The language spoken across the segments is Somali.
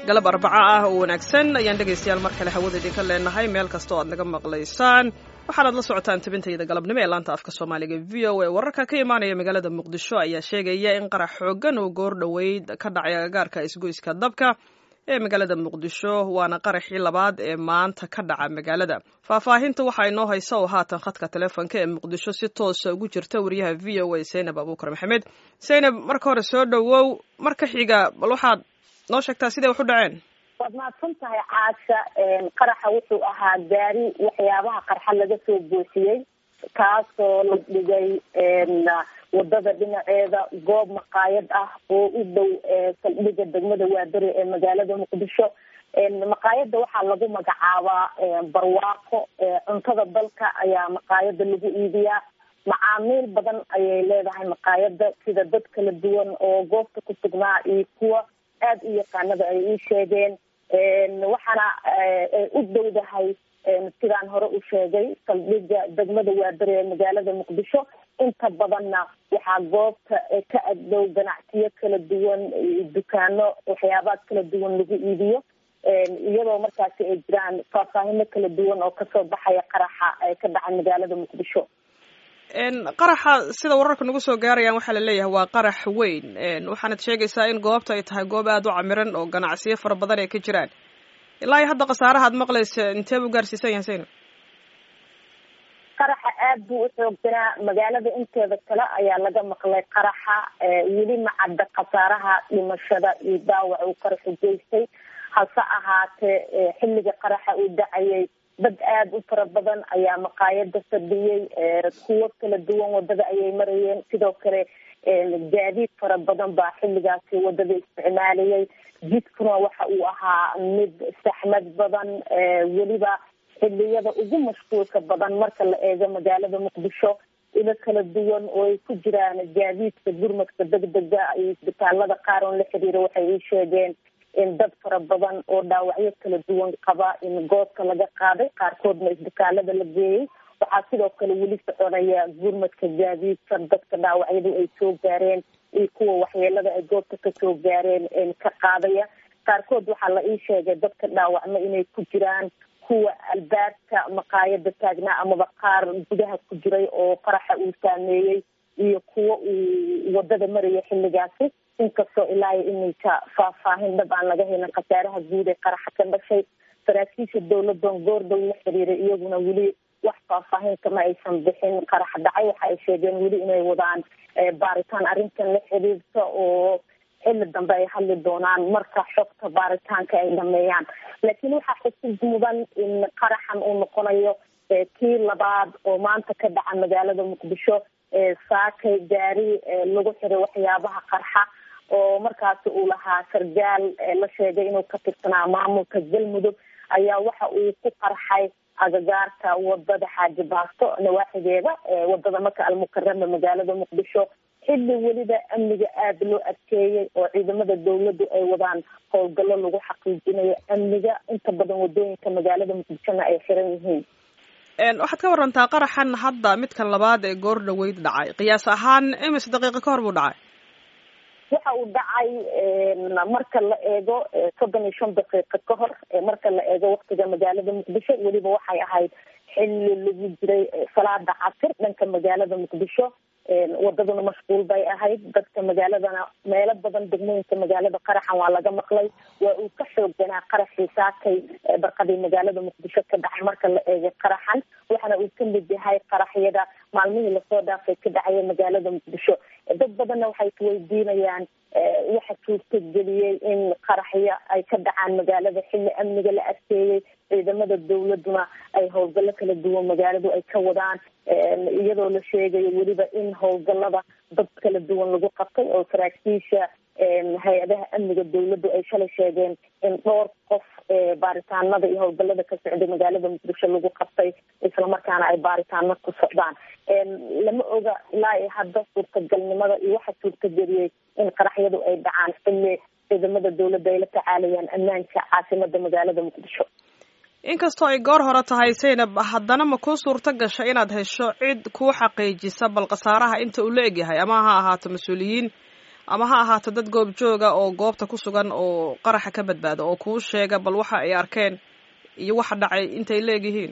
galab arbaco ah oo wanaagsan ayaan dhegaystayaal mar kale hawada idinka leenahay meel kasta oo aad naga maqlaysaan waxaanaad la socotaan tabintayda galabnimo ee laanta afka soomaaliga v o a wararka ka imaanaya magaalada muqdisho ayaa sheegaya in qarax xoogan oo goor dhoweyd ka dhacay agagaarka isgoyska dabka ee magaalada muqdisho waana qaraxii labaad ee maanta ka dhaca magaalada faahfaahinta waxaa inoo haysa oo haatan khadka telefoonka ee muqdisho si toosa ugu jirta wariyaha v o a zaynab abuukar maxamed zaynab marka hore soo dhowow marka xiga bal waxaad noo sheegtaa siday wax u dhaceen waad mahadsan tahay caasha qaraxa wuxuu ahaa gaari waxyaabaha qarxa laga soo buuxiyey kaasoo la dhigay wadada dhinaceeda goob maqaayad ah oo u dhow saldhiga degmada waaberi ee magaalada muqdisho maqaayada waxaa lagu magacaabaa barwaaqo cuntada dalka ayaa maqaayada lagu iibiyaa macaamiil badan ayay leedahay maqaayada sida dad kala duwan oo goobta ku sugnaa iyo kuwa aad u yaqaanada ay ii sheegeen waxaana u dowdahay sidaan hore u sheegay saldhiga degmada waaberi ee magaalada muqdisho inta badanna waxaa goobta ka agdhow ganacsiyo kala duwan dukaano waxyaabaha kala duwan lagu iibiyo iyadoo markaasi ay jiraan faahfaahino kala duwan oo kasoo baxaya qaraxa ee ka dhacay magaalada muqdisho qaraxa sida wararka nagu soo gaarayaan waxaa laleeyahay waa qarax weyn waxaanad sheegaysaa in goobta ay tahay goob aada u camiran oo ganacsiyo fara badan ay ka jiraan ilaa iyo hadda khasaaraha ad maqlaysa intee buu gaarsiisan yahay sayno qaraxa aad buu u xoogsanaa magaalada inteeda kale ayaa laga maqlay qaraxa weli ma cadda khasaaraha dhimashada iyo dhaawac uu qaraxu geystay hase ahaatee xilliga qaraxa uu dhacayay dad aada u fara badan ayaa maqaayada fadhiyey kuwo kala duwan wadada ayay marayeen sidoo kale gaadiid fara badan baa xilligaasi wadada isticmaalayay jidkuna waxa uu ahaa mid saxmad badan weliba xiliyada ugu mashquulka badan marka la eego magaalada muqdisho ilo kala duwan oo ay ku jiraan gaadiidka gurmadka degdega iyo isbitaalada qaar oon la xiriira waxay ii sheegeen in dad fara badan oo dhaawacyo kala duwan qaba in goobka laga qaaday qaarkoodna isbitaalada la geeyey waxaa sidoo kale weli soconaya gurmadka gaadiidka dadka dhaawacyadu ay soo gaareen iyo kuwa waxyeelada ay goobta kasoo gaareen ka qaadaya qaarkood waxaa la ii sheegay dadka dhaawacma inay ku jiraan kuwa albaabka maqaayada taagnaa amaba qaar gudaha ku jiray oo qaraxa uu saameeyey iyo kuwa uu wadada maraya xilligaasi inkastoo ilaa iyo iminka faahfaahin dhab aan laga helin khasaaraha guud ee qaraxa ka dhashay saraakiisha dowladan goordhow la xiriiray iyaguna weli wax faahfaahin kama aysan bixin qarax dhacay waxa ay sheegeen weli inay wadaan baaritaan arrintan la xiriirta oo xilli dambe ay hadli doonaan marka xogta baaritaanka ay dhameeyaan laakiin waxaa xusid mudan in qaraxan uu noqonayo kii labaad oo maanta ka dhaca magaalada muqdisho saakay gaari lagu xiray waxyaabaha qarxa oo markaasi uu lahaa sargaal la sheegay inuu ka tirsanaa maamulka galmudug ayaa waxa uu ku qarxay agagaarka wadada xaaji baasto nawaaxigeeda wadada maka almukarama magaalada muqdisho xilli weliba amniga aada loo adkeeyey oo ciidamada dawladdu ay wadaan howlgallo lagu xaqiijinayo amniga inta badan wadooyinka magaalada muqdishona ay xiran yihiin waxaad ka warantaa qaraxan hadda midkan labaad ee goor dhaweyd dhacay qiyaas ahaan imise daqiiqo ka hor buu dhacay waxa uu dhacay marka la eego soddon iyo shan daqiiqo ka hor marka la eego waktiga magaalada muqdisho weliba waxay ahayd xilli lagu jiray salaada casir dhanka magaalada muqdisho wadaduna mashquul bay ahayd dadka magaaladana meelo badan degmooyinka magaalada qaraxan waa laga maqlay waa uu ka xoogganaa qaraxii saakay barqadii magaalada muqdisho ka dhacay marka la eegay qaraxan waxaana uu ka mid yahay qaraxyada maalmihii lasoo dhaafay ka dhacaya magaalada muqdisho dad badanna waxay isweydiinayaan waxa suurtageliyey in qaraxyo ay ka dhacaan magaalada xilli amniga la adkeeyey ciidamada dawladuna ay howlgallo kala duwan magaaladu ay ka wadaan iyadoo la sheegayo weliba in howlgallada dad kala duwan lagu qabtay oo saraakiisha hay-adaha amniga dawladdu ay shalay sheegeen in dhowr qof baaritaanada iyo howlgallada ka socday magaalada muqdisho lagu qabtay islamarkaana ay baaritaano ku socdaan lama oga ilaa iyo hadda suurtagalnimada iyo waxa suurtageliyey in qaraxyadu ay dhacaan xilli ciidamada dawladda ay la tacaalayaan ammaanka caasimada magaalada muqdisho inkastoo ay goor hore tahay saynab haddana ma kuu suurto gasha inaad hesho cid kuu xaqiijisa bal khasaaraha inta uu la egyahay ama ha ahaato mas-uuliyiin ama ha ahaato dad goobjooga oo goobta ku sugan oo qaraxa ka badbaada oo kuu sheega bal waxa ay arkeen iyo waxa dhacay intay leegyihiin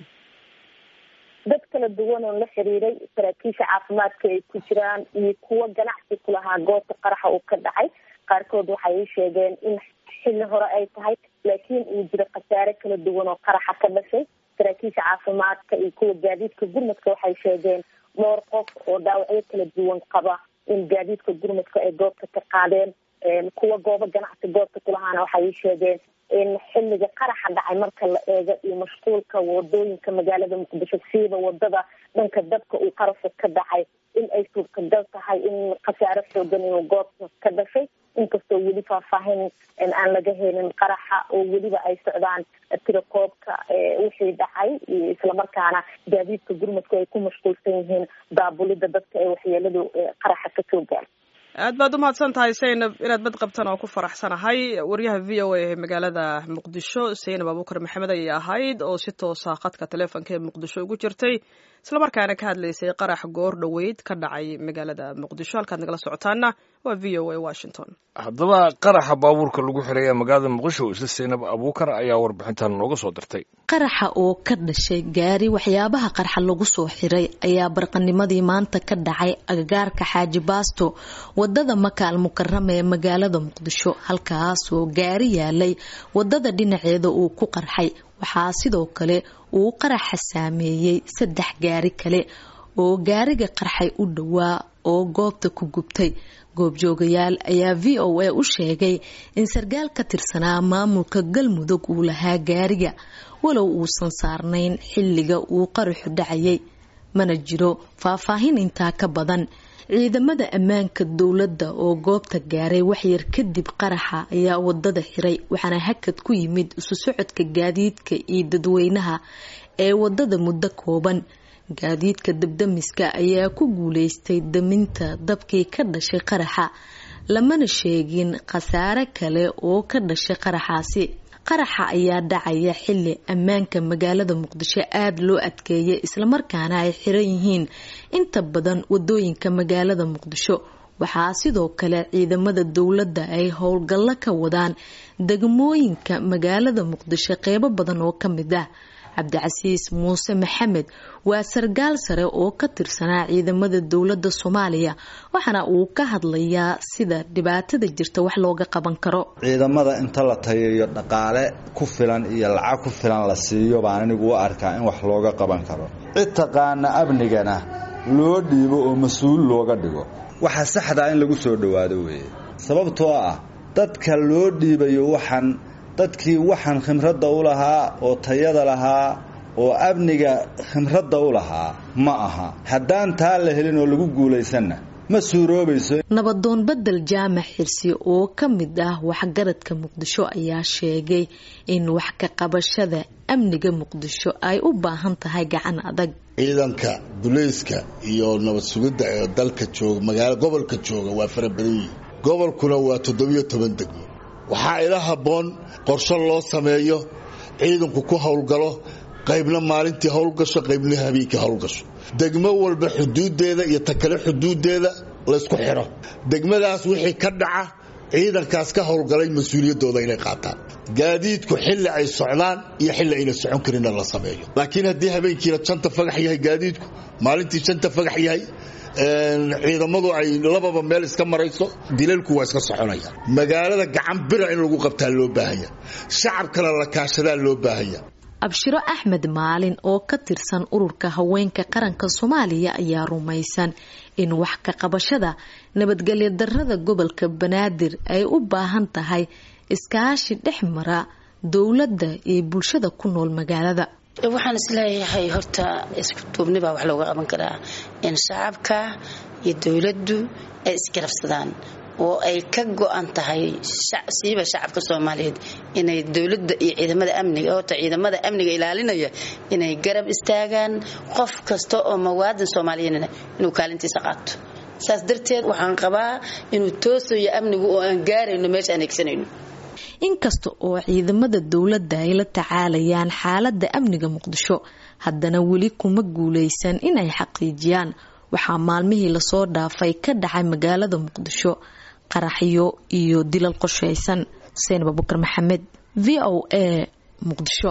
dad kala duwan oo la xiriiray saraakiisha caafimaadka ay ku jiraan iyo kuwo ganacsi ku lahaa goobta qaraxa uu ka dhacay qaarkood waxay sheegeen in xilli hore ay tahay laakiin uu jiro khasaare kala duwan oo qaraxa ka dhashay saraakiisha caafimaadka iyo kuwa gaadiidka gurmadka waxay sheegeen dhowr qof oo dhaawacyo kala duwan qaba in gaadiidka gurmadka ay goobta ka qaadeen kuwa goobo ganacsi goobta kulahaana waxay sheegeen in xilliga qaraxa dhacay marka la eego iyo mashquulka wadooyinka magaalada muqdisho siiba wadada dhanka dabka uu qarasha ka dhacay in ay suurtagal tahay in khasaare xoogan inuu goobta ka dhashay inkastoo weli faahfaahin aan laga helin qaraxa oo weliba ay socdaan tirakoobka wixii dhacay islamarkaana gaadiidka gurmadku ay ku mashquulsan yihiin daabulida dadka ee waxyeeladu qaraxa kasoo gaar aad baad umahadsan tahay saynab inaad bad qabtan oo ku faraxsanahay waryaha v o a ee magaalada muqdisho saynab abuukar maxamed ayay ahayd oo si toosa khadka taleefonka ee muqdisho ugu jirtay islamarkaana ka hadlaysay qarax goor dhoweyd ka dhacay magaalada muqdisho halkaad nagala socotaana waa v o a washington haddaba qaraxa baabuurka lagu xiray ee magaalada muqdisho isla saynab abuukar ayaa warbixintan nooga soo dirtay qaraxa oo ka dhashay gaari waxyaabaha qarxa lagu soo xiray ayaa barqanimadii maanta ka dhacay agagaarka xaaji baasto wadada makaal mukarama ee magaalada muqdisho halkaasoo gaari yaalay wadada dhinaceeda uu ku qarxay waxaa sidoo kale uu qaraxa saameeyey saddex gaari kale oo gaariga qarxay u dhowaa oo goobta ku gubtay goobjoogayaal ayaa v o a u sheegay in sarkaal ka tirsanaa maamulka galmudug uu lahaa gaariga walow uusan saarnayn xilliga uu qaraxu dhacayay mana jiro faahfaahin intaa ka badan ciidamada ammaanka dowladda oo goobta gaaray waxyar kadib qaraxa ayaa wadada xiray waxaana hakad ku yimid isu socodka gaadiidka iyo dadweynaha ee wadada muddo kooban gaadiidka dabdamiska ayaa ku guuleystay daminta dabkii ka dhashay qaraxa lamana sheegin khasaare kale oo ka dhashay qaraxaasi qaraxa ayaa dhacaya xili ammaanka magaalada muqdisho aada loo adkeeyay islamarkaana ay xiran yihiin inta badan wadooyinka magaalada muqdisho waxaa sidoo kale ciidamada dowladda ay howlgallo ka wadaan degmooyinka magaalada muqdisho qeybo badan oo ka mid ah cabdicasiis muuse maxamed waa sarkaal sare oo ka tirsanaa ciidamada dowladda soomaaliya waxaana uu ka hadlayaa sida dhibaatada jirta wax looga qaban karo ciidamada inta la tayayo dhaqaale ku filan iyo lacag ku filan la siiyo baan anigu u arkaa in wax looga qaban karo cid taqaana amnigana loo dhiibo oo mas-uul looga dhigo waxa saxdaa in lagu soo dhowaado weeye sababtoo ah dadka loo dhiibayo waxaan dadkii waxaan khimradda u lahaa oo tayada lahaa oo amniga khimradda u lahaa ma aha haddaan taa la helin oo lagu guulaysanna ma suuroobayso nabadoon bedel jaamac xirsi oo ka mid ah waxgaradka muqdisho ayaa sheegay in wax ka qabashada amniga muqdisho ay u baahan tahay gacan adag ciidanka dulayska iyo nabad sugidda ee dalka jooga magaalo gobolka jooga waa fara badan yihin gobolkuna waa toddobiyo toban degmo waxaa ila habboon qorsho loo sameeyo ciidanku ku howlgalo qaybna maalintii howlgasho qaybna habeenkii howlgasho degmo walba xuduudeeda iyo takale xuduudeeda laysku xidho degmadaas wixii ka dhaca ciidankaas ka howlgalay mas-uuliyaddooda inay qaataan gaadiidku xilli ay socdaan iyo xilli ayna socon karinna la sameeyo laakiin haddii habeenkiina janta fagax yahay gaadiidku maalintii janta fagax yahay ciidamadu ay lababa meel iska marayso dilalku waa iska soconaya magaalada gacan bira in lagu qabtaa loo baahanya shacabkana la kaashadaa loo baahanya abshiro axmed maalin oo ka tirsan ururka haweenka qaranka soomaaliya ayaa rumaysan in wax ka qabashada nabadgelyo darada gobolka banaadir ay u baahan tahay iskaashi dhex mara dowladda iyo bulshada ku nool magaalada waxaan isleeyahay horta isku duubnibaa wax looga qaban karaa in shacabka iyo dowladdu ay isgarabsadaan oo ay ka go-an tahay siiba shacabka soomaaliyeed inay dowladda iyo ciidamada amniga horta ciidamada amniga ilaalinaya inay garab istaagaan qof kasta oo muwaadin soomaaliyeedna inuu kaalintiisa qaato saas darteed waxaan qabaa inuu toosayo amnigu oo aan gaarayno meesha aan egsanayno inkasta oo ciidamada dowladda ay la tacaalayaan xaaladda amniga muqdisho haddana weli kuma guulaysan inay xaqiijiyaan waxaa maalmihii lasoo dhaafay ka dhacay magaalada muqdisho qaraxyo iyo dilal qorshaysan seenab abukar maxamed v o a muqdisho